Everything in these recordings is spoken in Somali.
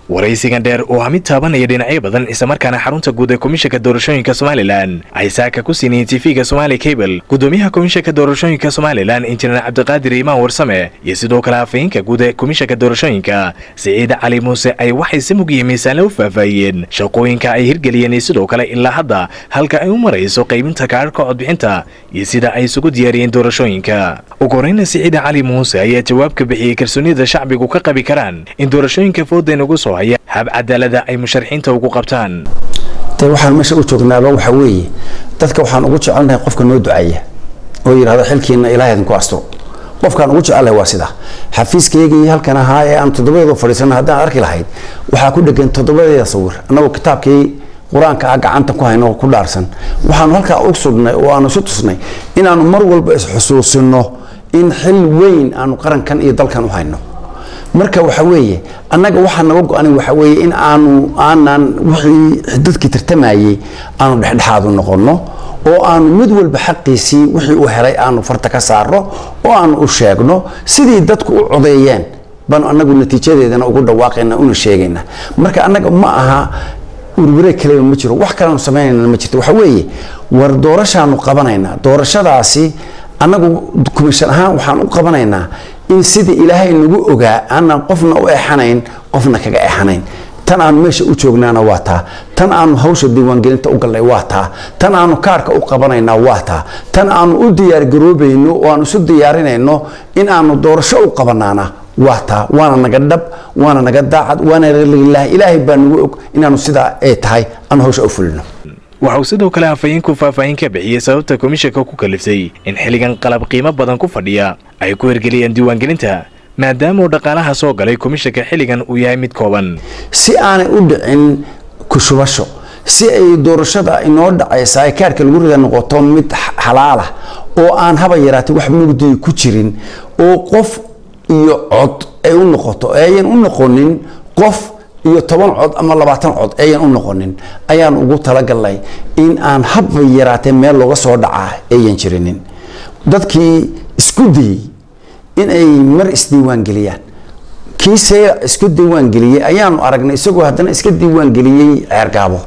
waraysigan dheer oo ah mid taabanaya dhinacyo badan islamarkaana xarunta guud ee komishanka doorashooyinka somalilan ay saaka ku siinayeen tv-ga somali cable gudoomiyaha komishanka doorashooyinka somalilan injineer cabdiqaadir imaan warsame iyo sidoo kale afayeenka guud ee komishanka doorashooyinka siciid cali muuse ay waxay si mug iyo miisaanle u faahfaahiyeen shaqooyinka ay hirgeliyeen iyo sidoo kale ilaa hadda halka ay u marayso qaybinta kaararka codbixinta iyo sida ay isugu diyaariyeen doorashooyinka ugu horeyna siciid cali muuse ayaa jawaab ka bixiyey kalsoonida shacbigu ka qabi karaan in doorashooyinka fooda nagu soo haya hab cadaalada ay musharaxiinta ugu qabtaan de waxaan meesha u joognaaba waxa weeye dadka waxaan ugu jecelnahay qofka noo duceeya oo yidhahdo xilkiina ilaahay idinku asturo qofkaan ugu jecelahay waa sidaa xafiiskaygii halkan ahaa ee aan toddobadeedu fadhiisana haddaan arki lahayd waxaa ku dhegan toddobadeeda sawir annagoo kitaabkii qur-aanka ah gacanta ku hayno ku dhaarsan waxaanu halkaa u sugnay oo aanu isu tusnay inaanu mar walba isxusuusino in xil weyn aanu qarankan iyo dalkan u hayno marka waxa weeye annaga waxaa naga go-an waxa weeye in aanu aanan wixii dadkii tartamayey aanu dhexdhexaadu noqono oo aanu mid walba xaqiisii wixii uu helay aanu farta ka saarno oo aanu u sheegno sidii dadku u codeeyeen baanu annagu natiijadeedana ugu dhawaaqayna una sheegayna marka annaga ma aha urwareeg kaleba ma jiro wax kaleanu samaynayna ma jirto waxa weeye war doorashaanu qabanaynaa doorashadaasi annagu kumishan ahaan waxaan u qabanaynaa in sidii ilaahay nagu ogaa aanan qofna u exanayn qofna kaga exanayn tan aanu meesha u joognaana waa taa tan aanu hawsha diiwaangelinta u galnay waa taa tan aanu kaarka u qabanaynaa waa taa tan aanu u diyaargaroobayno oo aanu isu diyaarinayno in aanu doorasho u qabanaana waa taa waana naga dhab waana naga daacad waana lilah ilaahay baa nagu og inaanu sidaa ay tahay aanu hawsha u fulino waxa uu sidoo kale afayeenku faahfaahin ka bixiyey sababta komishanka ku kaliftay in xilligan qalab qiimo badan ku fadhiya ay ku hirgeliyeen diiwaangelinta maadaama uu dhaqaalaha soo galay komishanka xilligan uu yahay mid kooban si aanay u dhicin kushubasho si ay doorashada inoo dhacaysa ay kaarka lagu rida noqoto mid xalaalah oo aan haba yaraatay wax mugdiy ku jirin oo qof iyo cod ay u noqoto ayan u noqonin qof iyo toban cod ama labaatan cod ayan u noqonin ayaan ugu talagalnay in aan haba yaraatee meel looga soo dhacaa ayan jirinin dadkii isku dayey in ay mar isdiiwaangeliyaan kii seera isku diiwaangeliyey ayaanu aragnay isagoo haddana iska diiwaangeliyey ceergaabo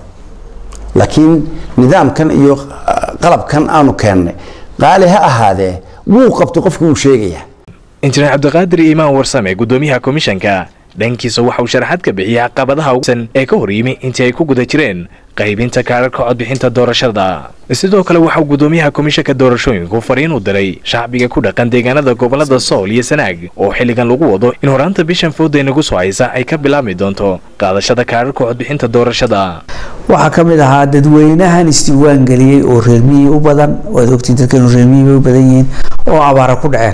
laakiin nidaamkan iyo qalabkan aanu keennay qaali ha ahaadee wuu qabtay qofku wuu sheegayaa injineer cabdiqaadir iimaan warsame gudoomiyaha komishanka dhankiisa waxa uu sharaxaad ka bixiyey caqabadaha usan ee ka hor yimi intii ay ku guda jireen qaybinta kaararka codbixinta doorashada sidoo kale waxauu gudoomiyaha komishanka doorashooyinku fariin u diray shacbiga ku dhaqan deegaanada gobolada sool iyo sanaag oo xilligan lagu wado in horaanta bishan fooday nagu soo haysa ay ka bilaabmi doonto qaadashada kaararka codbixinta doorashada waxaa ka mid ahaa dadweynahan isdiiwaangeliyey oo reermiyii u badan waad ogtiin dadkan reermiyii bay u badan yihiin oo abaara ku dhaceen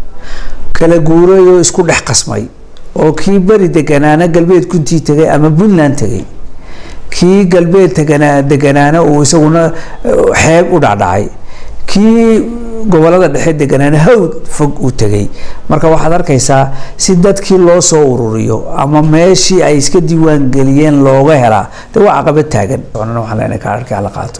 kala guuray oo isku dhex qasmay oo kii beri deganaana galbeed kuntii tegay ama puntland tegay kii galbeed teganaa deganaana uu isaguna xeeb u dhacdhacay kii gobolada dhexe deganaana hawd fog uu tegay marka waxaad arkaysaa si dadkii loo soo ururiyo ama meeshii ay iska diiwaan geliyeen looga helaa de waa caqabad taagan waxaan leenahay kaararkii hala qaato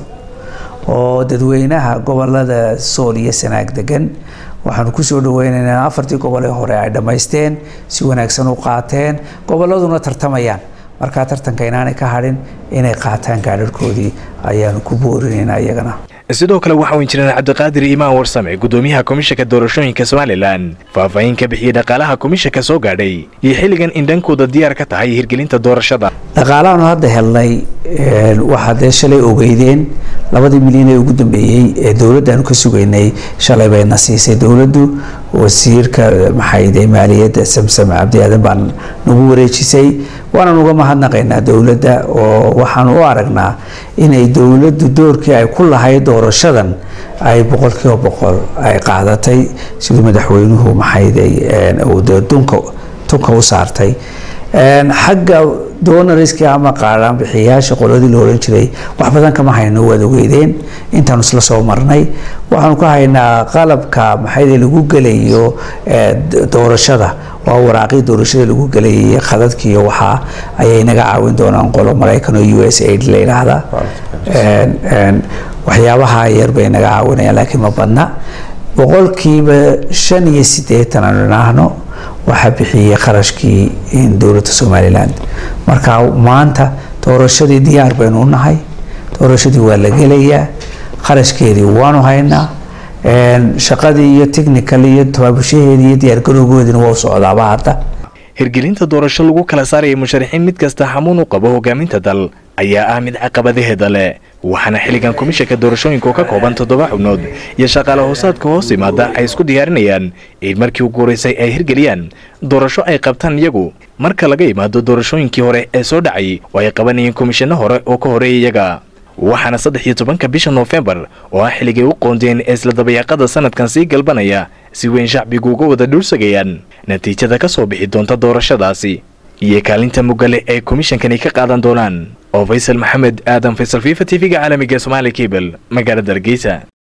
oo dadweynaha gobolada sool iyo sanaag degan waxaanu kusoo dhaweynaynaa afartii gobol ee hore ay dhammaysteen si wanaagsan u qaateen gobolladuna tartamayaan markaa tartanka inaanay ka hadhin inay qaataan gaadharhkoodii ayaanu ku boorinaynaa iyagana sidoo kale waxa uu injineer cabdiqaadir iimaan warsame gudoomiyaha komishanka doorashooyinka somalilan faahfaahin ka bixiyey dhaqaalaha komishanka soo gaadhay iyo xilligan in dhankooda diyaar ka tahay hirgelinta doorashada dhaqaalahaanu hadda helnay waxaa dee shalay ogeydeen labadii milyan ee ugu dambeeyey ee dowladdaanu ka sugaynay shalay bayna siisay dowladdu wasiirka maxayde maaliyadda samsam cabdi aadan baan nagu wareejisay waanaan uga mahadnaqaynaa dowladda oo waxaan u aragnaa inay dowladdu doorkii ay ku lahayd doorashadan ay boqolkiiba boqol ay qaadatay siduu madaxweynuhu maxayday dunka tunka u saartay xagga doonariskii ama qaadhaan bixiyayaasha qoladii la ohan jiray wax badan kama hayno waad ogeydeen intaanu isla soo marnay waxaanu ka haynaa qalabka maxayde lagu gelayo doorashada waa waraaqii doorashada lagu gelayay khadadkiiyo waxaa ayay naga caawin doonaan qolo maraykan oo u s aid la yidhaahda waxyaabaha yar bay naga caawinayaan laakiin ma badna boqolkiiba shan iyo siddeetan aanu idhaahno waxaa bixiyey kharashkii dowladda somalilan marka maanta doorashadii diyaar baynu u nahay doorashadii waa la gelayaa kharashkeedii waanu haynaa shaqadii iyo technical iyo tabaabushaheedii iyo diyaargarowgoodina waa u socdaaba hadda hirgelinta doorasho lagu kala saaraya musharaxiin mid kasta xamuun u qabo hogaaminta dal ayaa ah mid caqabadaheeda leh waxaana xilligan komishanka doorashooyinka oo ka kooban toddoba xubnood iyo shaqaale hoosaadka hoos yimaada ay isku diyaarinayaan in markii ugu horeysay ay hirgeliyaan doorasho ay qabtaan iyagu marka laga yimaado doorashooyinkii hore ee soo dhacay oo ay qabanayeen komishanno hore oo ka horeeya iyaga waxaana saddex iyo tobanka bisha noofembar oo ah xilligay u qoondeen ee isla dabayaaqada sanadkan sii galbanaya si weyn shacbigu uga wada dhuursagayaan natiijada ka soo bixi doonta doorashadaasi iyo kaalinta mugale ay komishankani ka qaadan doonaan oo faysal maxamed aadan faysal fifa t v-ga caalamiga somaali cable magaalada hargeysa